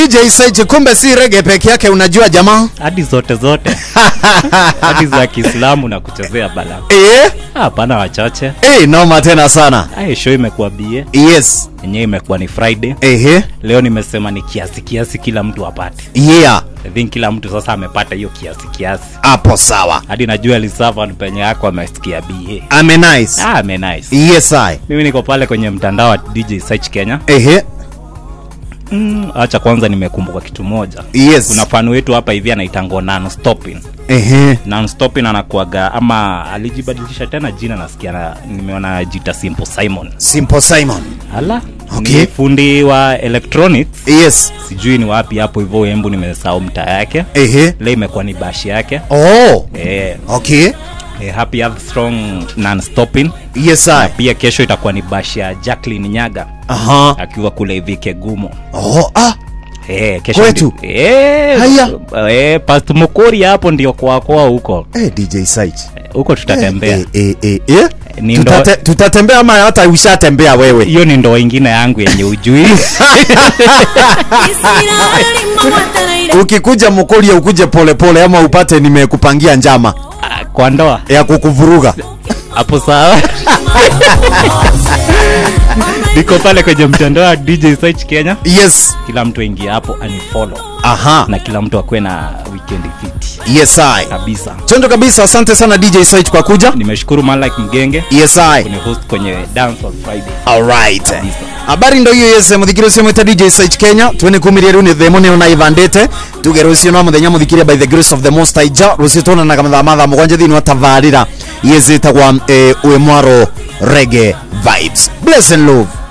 DJ Sage, kumbe si rege peke yake, unajua jamaa hadi zote zote hadi za Kiislamu na kuchezea bala. eh? Hapana, wachache. Eh, noma tena sana. Ai, show imekuwa bie Yes. yenyewe, imekuwa ni Friday. Ehe. Leo nimesema ni kiasi kiasi, kila mtu apate. Yeah. I think kila mtu sasa amepata hiyo kiasi kiasi, Hapo sawa. hadi najua lisava ni penye yako amesikia bie. Ame nice. Ah, ame nice. Yes I. Mimi niko pale kwenye mtandao wa DJ Search Kenya. Ehe. Mm, acha kwanza nimekumbuka kitu moja. Yes. Kuna fan wetu hapa hivi anaitangwa non stopping. Ehe. non stopping anakuaga ama alijibadilisha tena jina nasikia na, nimeona jita Simple Simon. Simple Simon. Ala. Okay. Ni fundi wa electronics. Yes. Sijui ni wapi hapo hivyo Embu nimesahau mtaa yake. Ehe. Leo imekuwa ni bashi yake. Oh. Eh, Okay. eh, happy Earth strong non stopping. Yes Na I. pia kesho itakuwa ni bashi ya Jacqueline Nyaga Aha. akiwa kule hivi Kegumo. Oh, ah. Eh, kesho Kwetu? ndi- Eh, Haya. Eh, Past Mukuri hapo ndio kwa kwa huko. Eh, DJ Sage. Huko tutatembea. Eh, eh, eh, eh. Ni Tutate, ndo- tutatembea ama hata ushatembea wewe? hiyo ni ndoa ingine yangu yenye ujui Ukikuja Mukuria ukuje polepole ama upate nimekupangia njama Ah, kwa ndoa ya kukuvuruga. hapo sawa niko pale kwenye mtandao wa dj search kenya Yes. kila mtu aingia hapo anifollow Aha. na kila mtu akuwe na weekend fiti Yes I. kabisa Chondo kabisa, asante sana DJ Sage kwa kuja. nimeshukuru malike mgenge Yes I. kuni host kwenye dance on friday Alright. Kabisa. habari ndo hiyo yese muthikire ucio mwita dj site kenya twene kumiria riu ni themo nio naivandite tuge rucio no muthenya muthikire by the grace of the most high ja rucio tonanaga mathaa mathaa mugwanja thiini wa tabarira yezitagwa eh, wimwaro rege vibes bless and love